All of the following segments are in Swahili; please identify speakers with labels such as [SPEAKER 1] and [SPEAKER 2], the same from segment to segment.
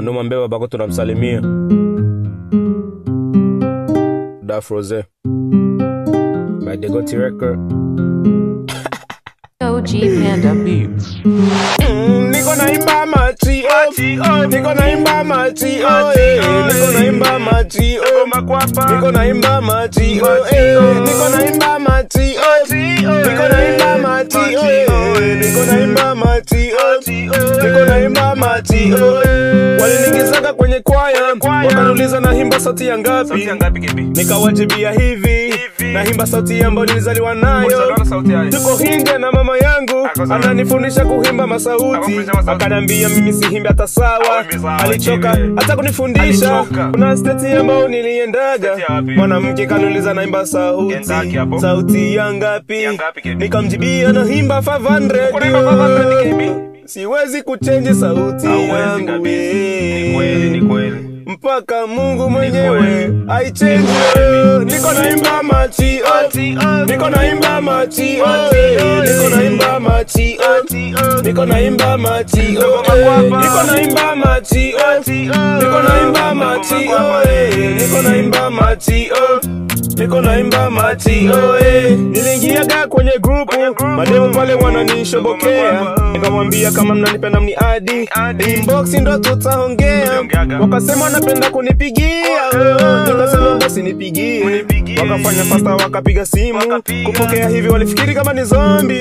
[SPEAKER 1] Numwambia babako tunamsalimia. Daf Rose. By Degoti Record.
[SPEAKER 2] OG Panda Beats.
[SPEAKER 1] Mm, niko naimba machi oh. niko naimba machi oh, eh. niko naimba machi oh. niko naimba machi oh, eh. niko naimba machi oh. niko naimba machi oh, eh. niko naimba machi oh. niko naimba machi oh. waliniingizaga kwenye kwaya wakaniuliza naimba sauti ya ngapi nikawajibia hivi naimba sauti ambayo nilizaliwa nayo tuko hinge na mama yangu ananifundisha kuhimba masauti akanambia mimi sihimbi hata sawa alichoka hata kunifundisha kuna steti ambayo niliendaga mwanamke kaniuliza naimba sauti sauti ya ngapi nikamjibia naimba 500 siwezi kuchenji sauti yangu eh mpaka Mungu mwenyewe aichenji. Niko naimba machi oh, niko naimba machi oh, eh, niko naimba machi oh, niko naimba machi oh, eh, niko naimba machi oh, niko naimba machi oh, eh, niko naimba machi oh niko naimba machi oh, eh. Niliingiaga kwenye grupu mademu pale wananishobokea, nikamwambia kama mnanipenda mniadi inbox ndo tutaongea. Wakasema wanapenda kunipigia, oh, nikasema basi nipigie. Wakafanya fasta, wakapiga simu kupokea, hivi walifikiri kama ni zombi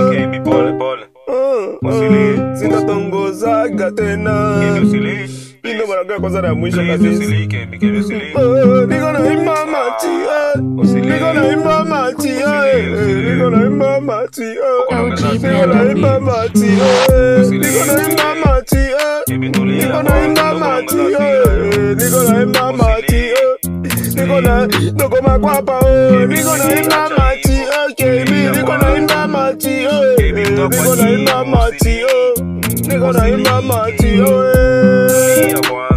[SPEAKER 1] sindatongozaga tena ino mara ya kwanza na ya mwisho kabisa. Oh, niko naimba machi eh. niko naimba machi eh. niko naimba machi eh. niko naimba machi eh. niko naimba machi eh. niko naimba machi eh. niko naimba machi eh. niko na niko makwapa oh. niko naimba machi okay mi niko naimba machi oh. niko naimba machi oh. niko naimba machi oh. eh.